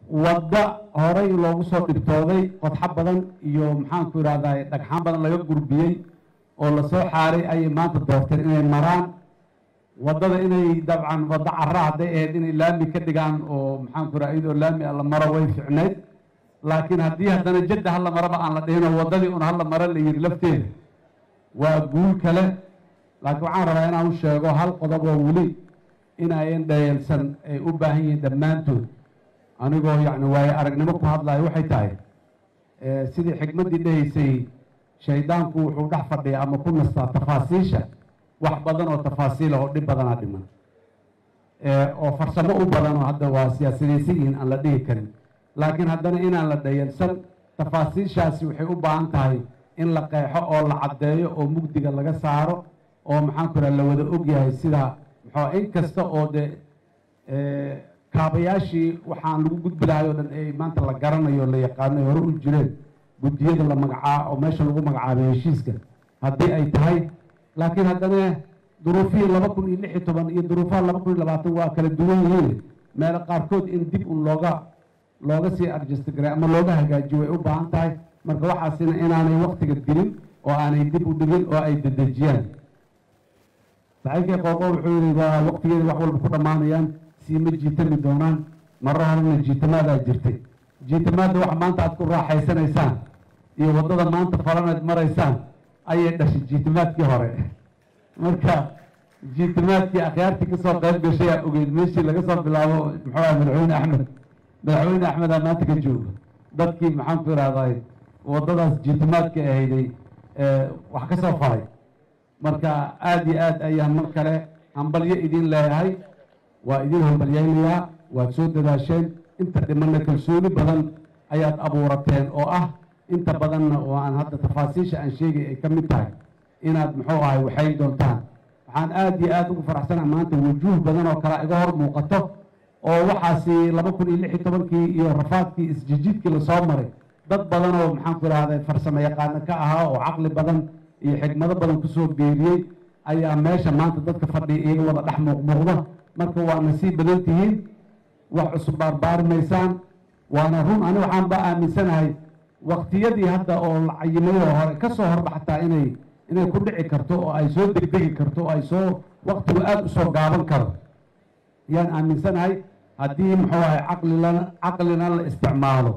wadda horey loogu soo dhibtooday qodxo badan iyo maxaanku idhahdaa dhagxaan badan laga gurbiyey oo lasoo xaaray ayay maanta doorteen inay maraan waddada inay dabcan waddo cara hadday ahayd inay laami ka dhigaan oo maxaanku idhaha iyadoo laami a la maro way ficnayd laakiin haddii haddana jadda hala maraba aan la dhihinoo waddadii un hala maro la yidhi lafteeda waa guul kale laakiin waxaan rabaa inaan u sheego hal qodob oo weli inayan dhayeelsan ay u baahan yihiin dhammaantood anigoo yacni waayo aragnimo ku hadlayo waxay tahay sidii xikmaddii dhahaysay shaydaanku wuxuu dhex fadhiya ama ku nastaa tafaasiisha wax badan oo tafaasiila oo dhib badanaa dhiman oo farsamo u badan oo hadda waa siyaasadaysan yihiin aan la dhihi karin laakiin haddana inaan la dhayalsan tafaasiishaasi waxay u baahan tahay in la qeexo oo la caddeeyo oo mugdiga laga saaro oo maxaanku idhaha la wada ogyahay sida maxaa in kasta oo dee kaabayaashii waxaan lagu gudbi lahay oo dhan ay maanta la garanayo la yaqaano hore u jireen guddiyada la magacaa oo meesha lagu magacaabay heshiiska haddii ay tahay laakiin haddana duruufihii laba kun iyo lix iyo toban iyo duruufaha laba kun iyo labaatan waa kala duwan yihiin meelo qaarkood in dib un looga looga sii arjestgaray ama looga hagaajiyo way u baahan tahay marka waxaasina inaanay waktiga dilin oo aanay dib u dhigin oo ay dedejiyaan saxiibkii qooqo wuxuu yidhi waa waktigeeda wax walba ku dhammaanayaan sii ma jiitami doonaan marro horena jiitamaadaa jirtay jiitamaadda wax maanta aad ku raaxaysanaysaan iyo waddada maanta falanayd maraysaan ayay dhashay jiitamaadkii hore marka jiitamaadkii akhyaartii kasoo qayb gashay aa ogeyd meeshii laga soo bilaabo muxuu aha madaxweyne axmed madaxweyne axmedaa maanta ka jooga dadkii maxaan ku idhahday waddadaas jiitamaadka ahayday wax ka soo faray marka aada iyo aad ayaan mar kale hambalyo idin leeyahay waa idin hambalyaynayaa waad soo dadaasheen inta dhimanna kalsooni badan ayaad abuurateen oo ah inta badanna oo aan hadda tafaasiisha aan sheegay ay ka mid tahay inaad muxuu ahay waxayn doontaan waxaan aada iyo aada ugu faraxsana maanta wujuuh badan oo kale iga hor muuqato oo waxaasi laba kun iyo lix iyo tobankii iyo rafaadkii isjijiidkii lasoo maray dad badan oo maxaanku idhahday farsamo yaqaano ka ahaa oo caqli badan iyo xigmado badan kusoo beeriyey ayaa meesha maanta dadka fadhiya iyaga wada dhex muuqmuuqda marka waa nasiib badan tihiin wax cusub baarbaarimaysaan waana run ani waxaan ba aaminsanahay waktiyadii hadda oo la cayimayoo hore ka soo horba xataa inay inay ku dhici karto oo ay soo degdegi karto oo ay soo waktigu aada u soo gaaban karo yaan aaminsanahay haddii muxuu ahay caqlilana caqlina la isticmaalo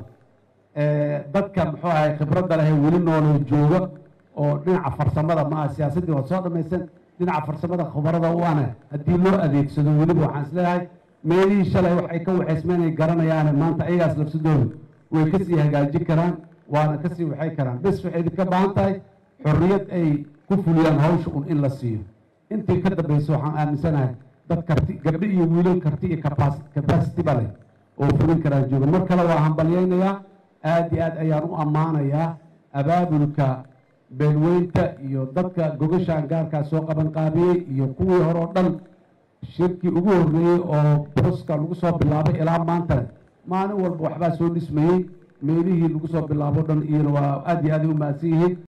dadka muxuu ahay khibradda leh weli nooloo jooga oo dhinaca farsamada ma aha siyaasaddii waad soo dhamaysan dhinaca farsamada khubarada u ana haddii loo adeegsado weliba waxaan isleeyahay meelihii shalay wax ay ka waxaysmeen ay garanayaane maanta ayagaas lafsadooda way kasii hagaajin karaan waana kasii waxay karaan bes waxay idinka baahan tahay xorriyad ay ku fuliyaan hawsha un in la siiyo intii ka dambaysa waxaan aaminsanahay dad karti gabdho iyo wiilal karti iyo capacity-ba leh oo fulin karaan jooga mar kale waa hambalyaynayaa aada iyo aad ayaan u ammaanayaa abaabulka beelweynta iyo dadka gogashaan gaarkaa soo qaban qaabiyey iyo kuwii hore oo dhan shirkii ugu horreeyey oo boska lagu soo bilaabay ilaa maantana maalin walba waxbaa soo dhismayey meelihii lagu soo bilaabo dhan iyona waa aada iyo aad ay u mahadsan yihiin